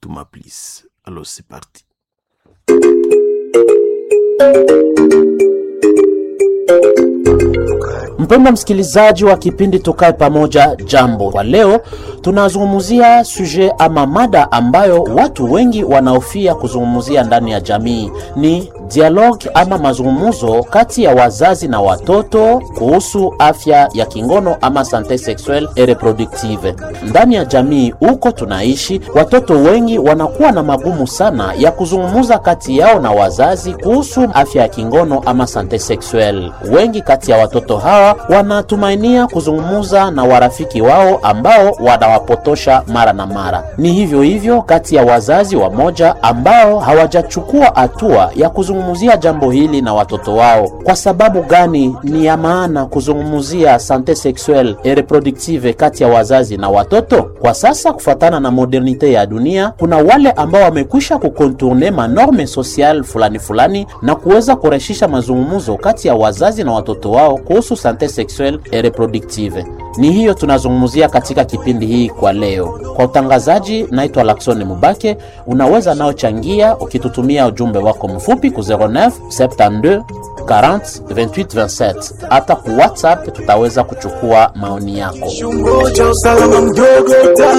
Touma Plus. Alors c'est parti. Mpendwa msikilizaji wa kipindi Tukae Pamoja, jambo. Kwa leo tunazungumzia suje ama mada ambayo watu wengi wanaofia kuzungumzia ndani ya jamii, ni dialogue ama mazungumzo kati ya wazazi na watoto kuhusu afya ya kingono ama sante sexuelle et reproductive. Ndani ya jamii huko tunaishi, watoto wengi wanakuwa na magumu sana ya kuzungumza kati yao na wazazi kuhusu afya ya kingono ama sante sexuelle. Wengi kati ya watoto hawa wanatumainia kuzungumza na warafiki wao ambao wanawapotosha mara na mara. Ni hivyo hivyo kati ya wazazi wamoja ambao hawajachukua hatua ya kuzungumzia jambo hili na watoto wao. Kwa sababu gani ni ya maana kuzungumzia sante sexuelle et reproductive kati ya wazazi na watoto? Kwa sasa, kufuatana na modernite ya dunia, kuna wale ambao wamekwisha kukontourne manorme social fulani fulani na kuweza kurahisisha mazungumzo kati ya wazazi na watoto wao kuhusu sante sexuelle et reproductive. Ni hiyo tunazungumzia katika kipindi hii kwa leo. Kwa utangazaji, naitwa Laksoni Mubake. Unaweza nao changia ukitutumia ujumbe wako mfupi ku 09 72 40 28 27. Hata ku WhatsApp tutaweza kuchukua maoni yako. Chungo cha usalama mdogo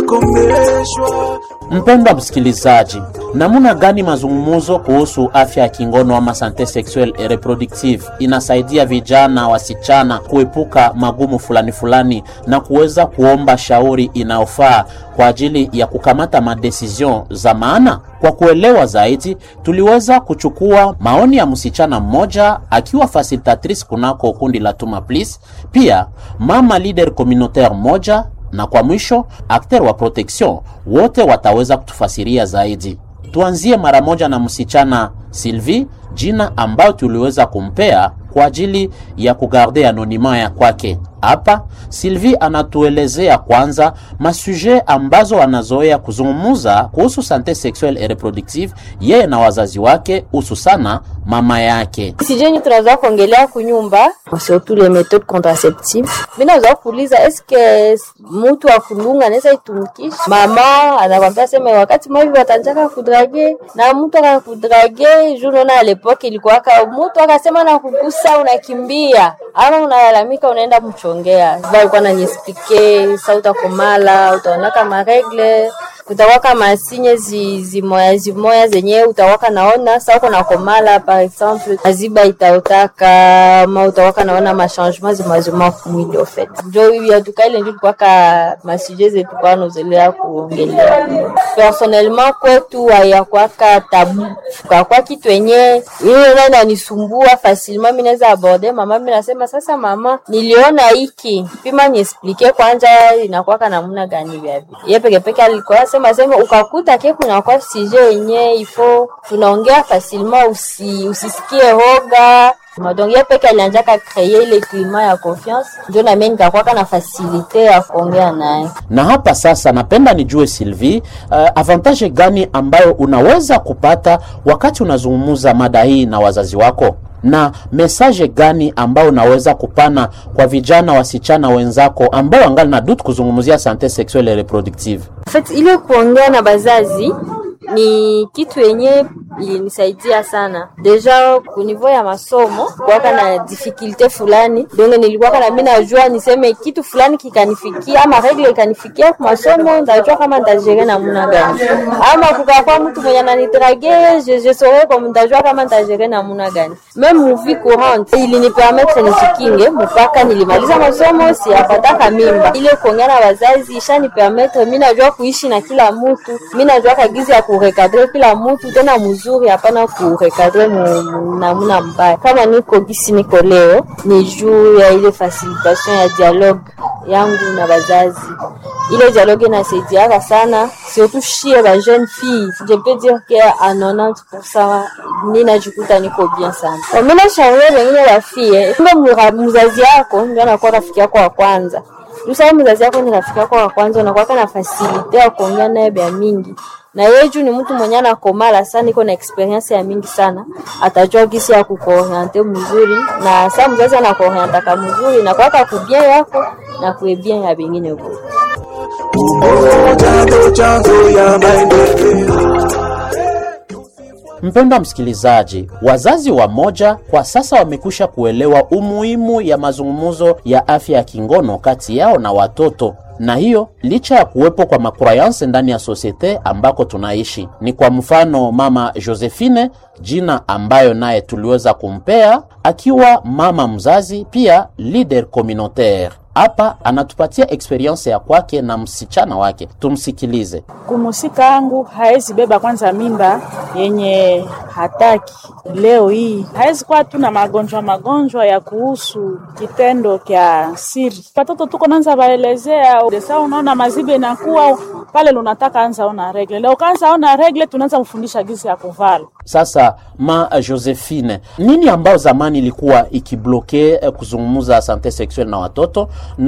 utakomeshwa. Mpendwa msikilizaji, namna gani mazungumzo kuhusu afya ya kingono ama sante sexuelle et reproductive inasaidia vijana wasichana kuepuka magumu fulani fulani na kuweza kuomba shauri inayofaa kwa ajili ya kukamata madecision za maana? Kwa kuelewa zaidi, tuliweza kuchukua maoni ya msichana mmoja akiwa facilitatrice kunako kundi la Tuma Please, pia mama leader communautaire moja na kwa mwisho akter wa protection wote wataweza kutufasiria zaidi. Tuanzie mara moja na msichana Sylvie, jina ambayo tuliweza kumpea kwa ajili ya kugarde anonima ya kwake. Hapa Sylvie anatuelezea kwanza masuje ambazo anazoea kuzungumuza kuhusu sante sexuelle et reproductive yeye na wazazi wake, hususana mama yake. sijeni tunazoa kuongelea kunyumba surtout les méthodes contraceptives mi nazoa kuuliza eske mutu wa kulunga anaweza itumikisha mama anakwambia sema wakati mahivi watanjaka kudrage na mtu akakudrage juu naona alepoke ilikuwaka mutu akasema na kugusa unakimbia ama unalalamika unaenda mchongea alikuwa naniesplike sa utakomala utaonaka maregle kutawaka masinye zi, zimoya zimoya zenye utawaka naona sa uko nakomala par exemple aziba itaotaka ma utawaka naona machangement zimazima kumwili ofet njo yatuka ile njo tukwaka masuje zetu kwa nozelea kuongelea personnellement kwetu hayakwaka tabu kakwa kitu enye ile na inanisumbua facilement mi naweza aborde mama mi nasema sasa mama niliona hiki pima niesplike kwanja inakwaka namna gani vyavi ye pekepeke alikuwa sema sema ukakuta ke kunakuwa sije yenye ifo tunaongea facilement usi, usisikie hoga donc ye peke alianjaka kreye ile klima ya confiance njo namie nikakwaka na fasilite ya kuongea naye Na hapa sasa, napenda nijue Sylvie, uh, avantage gani ambayo unaweza kupata wakati unazungumza mada hii na wazazi wako, na mesaje gani ambayo unaweza kupana kwa vijana wasichana wenzako ambao wangali na dutu kuzungumzia sante sexuelle et reproductive? En fait, ile kuongea na bazazi ni kitu yenye ilinisaidia sana deja kunivo ya masomo kuwaka na difikilte fulani donge nilikuwaka na mi najua niseme kitu fulani kikanifikia ama regle ikanifikia ku masomo ndajua kama ntajere namuna gani ama kukakwa mtu mwenye ananidrage je, je saurais comme ndajua kama ntajere namuna gani meme muvi courante ilinipermetre nijikinge mpaka nilimaliza masomo siyapataka mimba ile kuongea na wazazi ishanipermetre mi najua kuishi na kila mtu mi najua kagizi ya kurekadre kila mtu tena mzuri hapana kurekadre mu- namna mbaya kama niko gisi niko leo ni juu ya ile facilitation ya dialogue yangu na bazazi ile dialogue inasaidiaka sana surtout shie ba jeune fille je peux dire que à 90% ninajikuta niko bien sana mi nashauria wengine bafie kumbe mura- mzazi yako ndio anakuwa rafiki yako wa kwanza Usawa mzazi yako ni rafiki yako wa kwanza, unakuwa na fasilite ya kuongea naye bya mingi na yeye juu ni mtu mwenye anakomala sana, iko na experience ya mingi sana, atajua gisi ya kukuoriente mzuri, na saa mzazi anakuorientaka mzuri na kwaka kubia yako na kuebia ya bengine huko. Umoja ndo chanzo ya maendeleo. Mpendwa msikilizaji, wazazi wa moja kwa sasa wamekwisha kuelewa umuhimu ya mazungumzo ya afya ya kingono kati yao na watoto na hiyo licha ya kuwepo kwa makrayanse ndani ya sosiete ambako tunaishi. Ni kwa mfano mama Josephine, jina ambayo naye tuliweza kumpea akiwa mama mzazi, pia leader communautaire. Hapa anatupatia experience ya kwake na msichana wake, tumsikilize. Kumusika angu haezi beba kwanza mimba yenye hataki leo hii, haezi kuwa tu na magonjwa magonjwa ya kuhusu kitendo kya siri. Watoto tuko nanza baelezea desa, unaona mazibe inakuwa pale, lunataka anza ona regle leo, kaanza ona regle, tunaanza mfundisha gisi ya kuvala Sasa ma Josephine, nini ambao zamani ilikuwa ikibloke eh, kuzungumza sante sexuel na watoto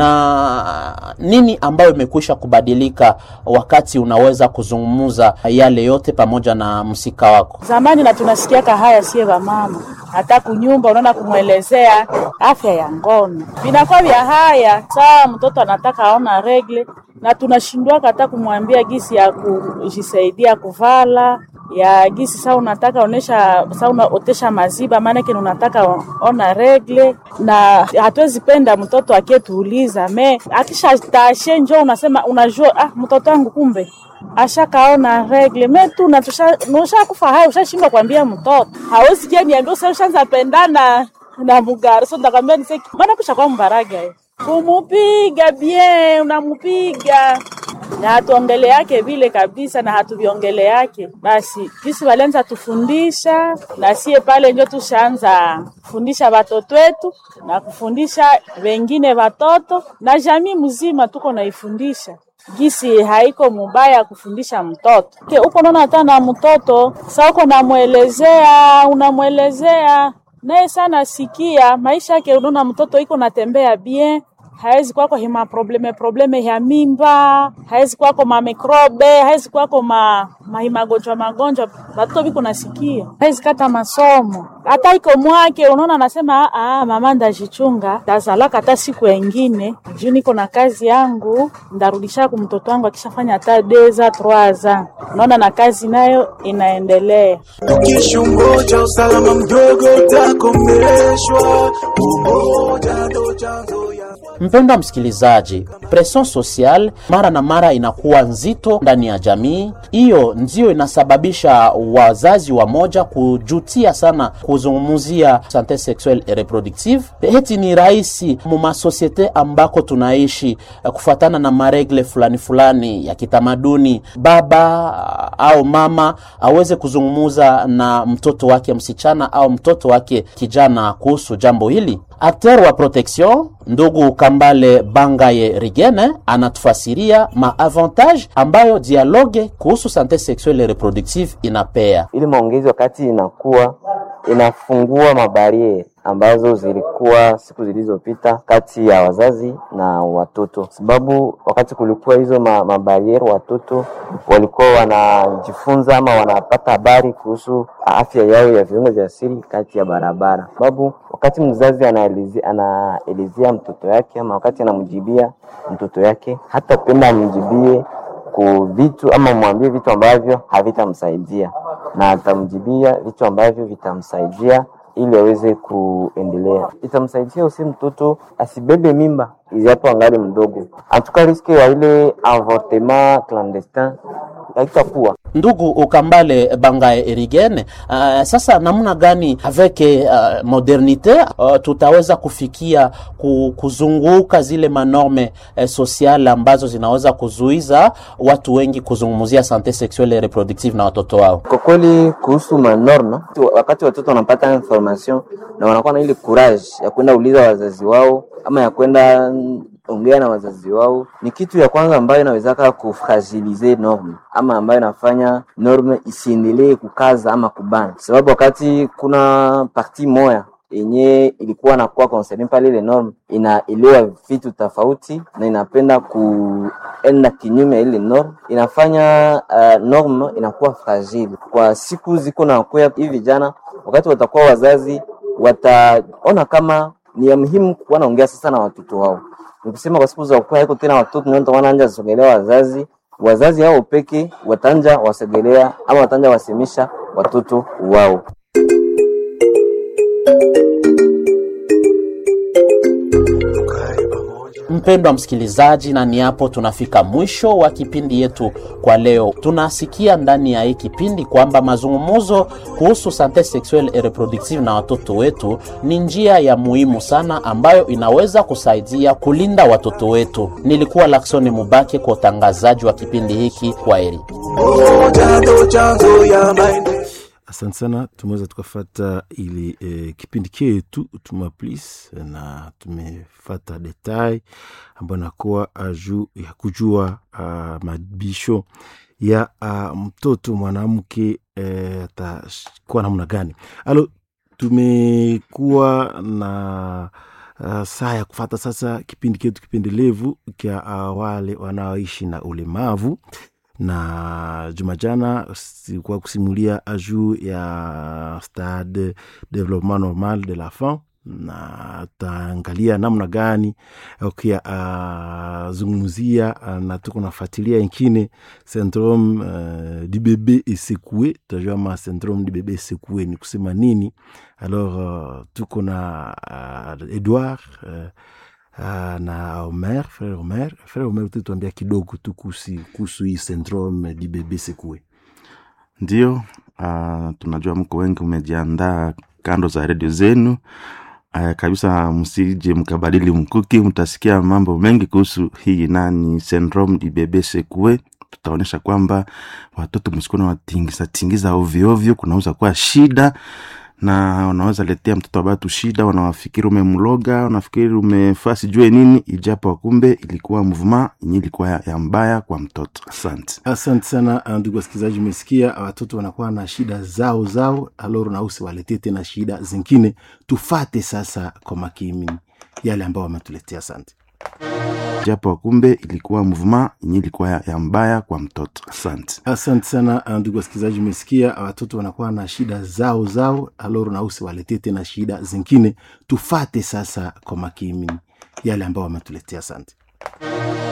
na nini ambayo imekwisha kubadilika wakati unaweza kuzungumza yale yote pamoja na msika wako? zamani, na tunasikiaka haya sie mama hata kunyumba unaona kumwelezea afya ya ngono vinakuwa vya haya saa mtoto anataka aona regle, na tunashindwaka hata kumwambia gisi ya kujisaidia kuvala ya gisi saa unataka onesha saa unaotesha maziba, maanake unataka ona regle, na hatuwezi penda mtoto akietuuliza me akisha tashe njo unasema unajua, ah, mtoto wangu kumbe ashakaona regle metu natusha kufa haya, ushashindwa kuambia mtoto hawezi kia niambia usa ushanza pendana na mugari so ndakwambia niseki maana kusha kwa mbaraga ye kumupiga bien, unamupiga na hatuongele yake vile kabisa, na hatuviongele yake basi. Jisi walianza tufundisha na sie pale njo tushaanza kufundisha watoto wetu na kufundisha wengine watoto na jamii mzima, tuko naifundisha gisi haiko mubaya kufundisha mtoto ke uko naona hata na mtoto sa uko namwelezea unamwelezea naye sana sikia maisha yake, unaona mtoto iko natembea bien hawezi kwako hima probleme probleme ya mimba, hawezi kwako ma mikrobe, hawezi kwako ma magonjwa magonjwa, watoto biko nasikia, hawezi kata masomo hata iko mwake, unaona anasema ah, mama ndajichunga tazalaka hata siku engine juu niko na kazi yangu, ndarudisha ku mtoto wangu akishafanya hata deza troaza, unaona na kazi nayo inaendelea. Tukishungoja usalama mdogo utakomeshwa, umoja ndo chanzo ya Mpendwa msikilizaji, presion social mara na mara inakuwa nzito ndani ya jamii. Hiyo ndio inasababisha wazazi wa moja kujutia sana kuzungumzia sante sexuelle et reproductive. Heti ni rahisi mu masosiete ambako tunaishi eh, kufuatana na maregle fulani fulani ya kitamaduni, baba au mama aweze kuzungumuza na mtoto wake msichana au mtoto wake kijana kuhusu jambo hili. Akter wa protection ndugu Kambale Bangaye Rigene anatufasiria maavantage ambayo dialogue kuhusu sante sexuelle et reproductive inapea. ili maongezi wakati inakuwa inafungua mabariere ambazo zilikuwa siku zilizopita kati ya wazazi na watoto, sababu wakati kulikuwa hizo ma, mabariere watoto walikuwa wanajifunza ama wanapata habari kuhusu afya yao ya viungo vya siri kati ya barabara, sababu wakati mzazi anaelezea anaelezea mtoto yake ama wakati anamjibia mtoto yake, hata penda amjibie ku vitu ama mwambie vitu ambavyo havitamsaidia na atamjibia vitu ambavyo vitamsaidia ili aweze kuendelea. Itamsaidia usi mtoto asibebe mimba ijapo angali mdogo, antuka riske ya ile avortement clandestin haitakuwa Ndugu Ukambale Bangaye Erigene, uh, sasa namna gani avec uh, modernite uh, tutaweza kufikia ku, kuzunguka zile manorme uh, sociale ambazo zinaweza kuzuiza watu wengi kuzungumzia sante sexuelle et reproductive na watoto wao? kwa kweli kuhusu manorma, wakati watoto wanapata information na wanakuwa na ile courage ya kwenda uliza wazazi wao ama ya kwenda mm, ongea na wazazi wao, ni kitu ya kwanza ambayo inawezaka kufragilize norme ama ambayo inafanya norme isiendelee kukaza ama kubana, sababu wakati kuna parti moya yenye ilikuwa nakuwa concerne pale, ile norm inaelewa vitu tofauti na inapenda kuenda kinyume ya ile norm, inafanya uh, norm inakuwa fragile kwa siku ziko na kuya. Hivi vijana wakati watakuwa wazazi, wataona kama ni ya muhimu kuwa naongea sasa na watoto wao. Nikusema kwa siku za kuwa haiko tena watoto ndio wanaanza kusogelea wazazi wazazi hao peke watanja wasegelea ama watanja wasemisha watoto wao. Mpendwa msikilizaji, na ni hapo tunafika mwisho wa kipindi yetu kwa leo. Tunasikia ndani ya hii kipindi kwamba mazungumzo kuhusu sante sexuelle et reproductive na watoto wetu ni njia ya muhimu sana ambayo inaweza kusaidia kulinda watoto wetu. Nilikuwa Laksoni Mubake kwa utangazaji wa kipindi hiki. Kwa heri. Umoja ndo chanzo ya maendeleo. asante sana tumeweza tukafata ili eh, kipindi chetu tuma plis na tumefata detail ambayo nakuwa juu ya kujua uh, mabisho ya uh, mtoto mwanamke eh, atakuwa namna gani alo tumekuwa na uh, saa ya kufata sasa kipindi chetu kipendelevu kya uh, wale wanaoishi na ulemavu na juma jana sikuwa kusimulia juu ya stade development normal de la femme na taangalia namna gani ukia uh, zungumzia uh, na tuko nafuatilia ingine syndrome uh, du bebe esekue tutajua ma syndrome du bebe esekue ni kusema nini alors uh, tuko na uh, edouard uh, Uh, na Omer, frere Omer, frere Omer, utatuambia kidogo tu kuhusu kuhusu hii syndrome di bebe sekue. Ndio, uh, tunajua mko wengi umejiandaa kando za redio zenu uh, kabisa, msije mkabadili mkuki, mtasikia mambo mengi kuhusu hii nani syndrome di bebe sekue. Tutaonyesha kwamba watoto msikuwa watingiza tingiza ovyo ovyo, kunaweza kuwa shida na unaweza letea mtoto wa batu shida, wanawafikiri umemloga, wanafikiri umefaa sijue nini, ijapo kumbe ilikuwa mvuma yenye ilikuwa ya, ya mbaya kwa mtoto. Asante. Asante sana uh, ndugu wasikilizaji, umesikia watoto wanakuwa na shida zao zao, aloro na usiwaletee tena shida zingine. Tufate sasa kwa makini yale ambao wametuletea. Asante. Japo kumbe ilikuwa mvuma yenye ilikuwa ya, ya mbaya kwa mtoto. Asante. Asante sana uh, ndugu wasikilizaji, umesikia watoto wanakuwa na shida zao zao, aloro na usiwaletee tena shida zingine. Tufate sasa kwa makini yale ambao wametuletea. Asante.